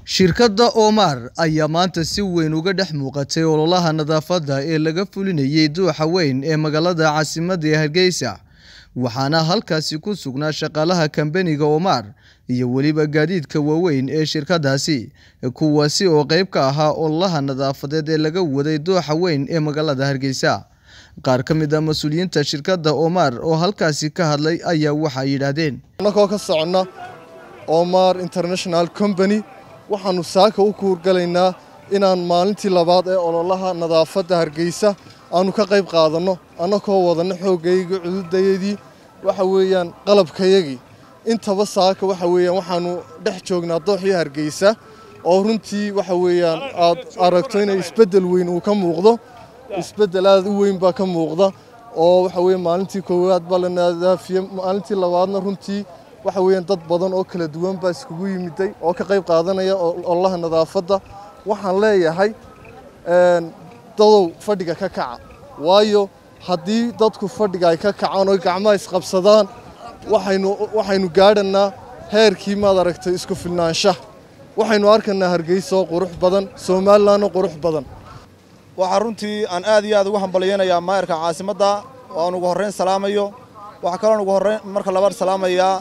shirkadda Omar ayaa maanta si weyn uga dhex muuqatay ololaha nadaafadda ee laga fulinayay duuxa weyn ee magaalada caasimadda ee Hargeysa waxaana halkaasi ku sugnaa shaqaalaha kambaniga Omar iyo weliba gaadiidka waaweyn ee shirkaddaasi kuwaasi oo qayb ka ahaa ololaha nadaafadeed ee laga waday duuxa weyn ee magaalada Hargeysa qaar ka mid ah mas-uuliyiinta shirkadda Omar oo halkaasi ka hadlay ayaa waxay yidhaahdeen annagoo ka soconna Omar International Company waxaanu saaka u kuurgalaynaa inaan maalintii labaad ee ololaha nadaafadda Hargeysa aanu ka qayb qaadanno annagoo wadanno xooggayga cududayadii waxa weeyaan qalabkayagii intaba saaka waxa weeyaan waxaanu dhex joognaa dooxii Hargeysa oo runtii waxa weeyaan aad aragto inay isbeddel weyn uu ka muuqdo isbeddel aad u weyn baa ka muuqda oo waxa weeye maalintii koowaad baa la nadaafiyey maalintii labaadna runtii waxa weeyaan dad badan oo kala duwan baa iskugu yimiday oo ka qayb qaadanaya ololaha nadaafadda waxaan leeyahay dadow fadhiga ka kaca waayo haddii dadku fadhiga ay ka kacaan oo gacmaha isqabsadaan waxaynu waxaynu gaadhanaa heerkii maad aragtay isku filnaanshaha waxaynu arkanaa hargeysa oo qurux badan somalilan oo qurux badan waxaa runtii aan aad iyo aad ugu hambalyaynayaa maayarka caasimadda oo aan ugu horrayn salaamayo waxaa kaloon ugu horrayn marka labaad salaamayaa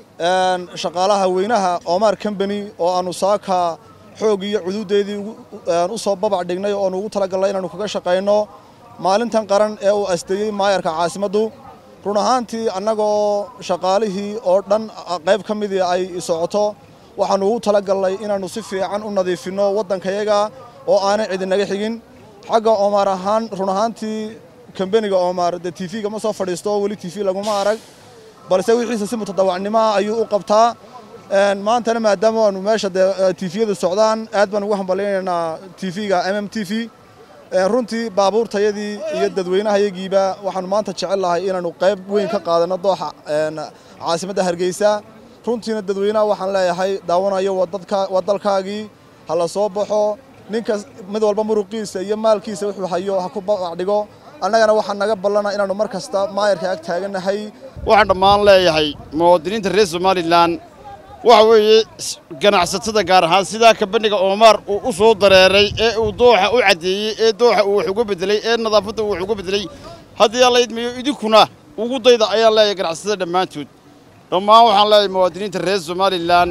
shaqaalaha weynaha Omar Company oo aanu saaka xoog iyo cududeedii u soo babac dhignay oo ugu talagalnay inaanu kaga shaqeyno maalintan qaran ee uu asteeyay maayarka caasimaddu run ahaantii annagoo shaqaalihii oo dhan qayb ka midii ay socoto waxaanu ugu talagalnay inaanu si fiican u nadiifinno waddankayaga oo aanay cidinaga xigin xagga Omar ahaan run ahaantii kambaniga Omar de TV-ga ma soo fadhiisto weli TV laguma arag balse wixiisa si mutadawacnimo ayuu u qabtaa maantana maadaama aanu meesha de TV-yada socdaan aad baan ugu hambaleynaynaa TV-ga MM TV runtii baabuurtayadii iyo dadweynahayagiiba waxaanu maanta jecel lahay inaanu qayb weyn ka qaadano dooxa caasimadda Hargeysa runtiina dadweynaha waxaan leeyahay daawanayo waa dalkaagii ha la soo baxo ninka mid walba muruqiisa iyo maalkiisa wuxuu hayo ha ku babac dhigo annagana waxaa naga ballana inaannu mar kasta maayarka ag taagannahay waxaan dhammaan leeyahay muwaadiniinta reer somalilan waxa weeye ganacsatada gaar ahaan sidaa kabaniga Omar uu u soo dareeray ee uu dooxa u cadeeyay ee dooxa uu wax uga bedelay ee nadaafadda uu wax uga bedelay haddii alla idmiyo idinkuna ugu dayda ayaan leeyahay ganacsatada dhammaantood dhammaan waxaan leeyahay muwaadiniinta reer somalilan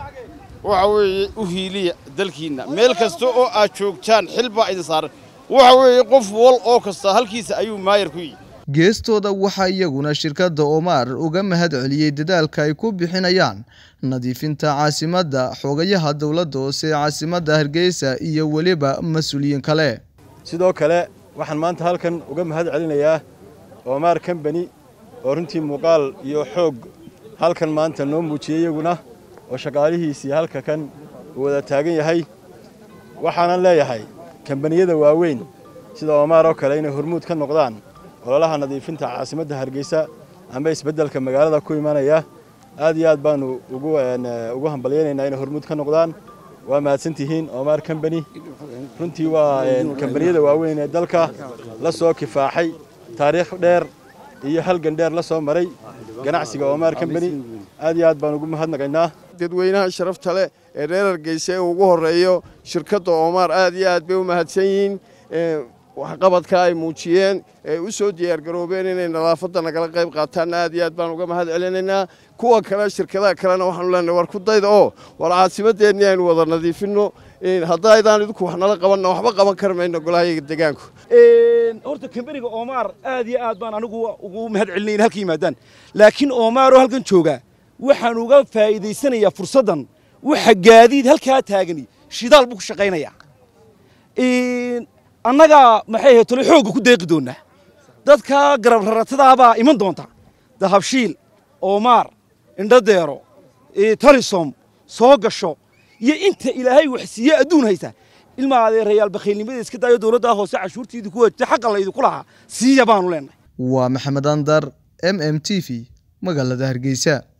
waxa weeye u hiiliya dalkiinna meel kasta oo aad joogtaan xil baa idin saaran waxa weeye qof wal oo kasta halkiisa ayuu maayar ku yihi geestooda waxaa iyaguna shirkadda Omar uga mahad celiyey dadaalka ay ku bixinayaan nadiifinta caasimadda xogayaha dowladda hoose ee caasimadda Hargeysa iyo weliba mas'uuliyiin kale sidoo kale waxaan maanta halkan uga mahad celinayaa Omar Company oo runtii muuqaal iyo xoog halkan maanta noo muujiyay iyaguna oo shaqaalihiisii halka kan uu wada taagan yahay waxaanan leeyahay kambaniyada waaweyn sida Omar oo kale inay hormuud ka noqdaan ololaha nadiifinta caasimadda Hargeysa ama isbeddelka magaalada ku imanaya aad iyo aad baanu ugu ugu hambalyeynayna inay hormuud ka noqdaan waa mahadsantihiin Omar Company runtii waa kambaniyada waaweyn ee dalka la soo kifaaxay taariikh dheer iyo halgan dheer la soo maray ganacsiga Omar Company aad iyo aad baan ugu mahadnaqaynaa dadweynaha sharafta leh ee reer Hargeysa ee ugu horeeyo shirkadda Omar aad iyo aad bay u mahadsan yihiin waxqabadka ay muujiyeen ee u soo diyaargaroobeen inay nadaafadda nagala qayb qaataan aad iyo aad baan uga mahad celinaynaa kuwa kale shirkadaha kalena waxaanu leenahay war ku dayda oo war caasimadeennii aynu wada nadiifinno haddaydaan idinku wax nala qabanna waxba qaban kar mayno golahayaga deegaanku horta kambaniga Omar aad iyo aad baan anigu ugu mahad celinayna halka yimaadaan laakiin Omar oo halkan jooga waxaan uga faa'iideysanayaa fursaddan waxa gaadiid halkaa taagani shidaal buu ku shaqaynayaa annaga maxay ahayd tole xoogga ku deeqi doonaa dadka garab raratadaabaa iman doonta dahabshiil Omar indhadeero talisom soo gasho iyo inta ilaahay wax siiye adduun haysa ilma adeerayaal bakhaylnimada iska daayo dowladda hoose cashuurtiidii ku wajta xaqa laydinku lahaa siiya baanu leenahay waa maxamed andar m m t v magaalada hargeysa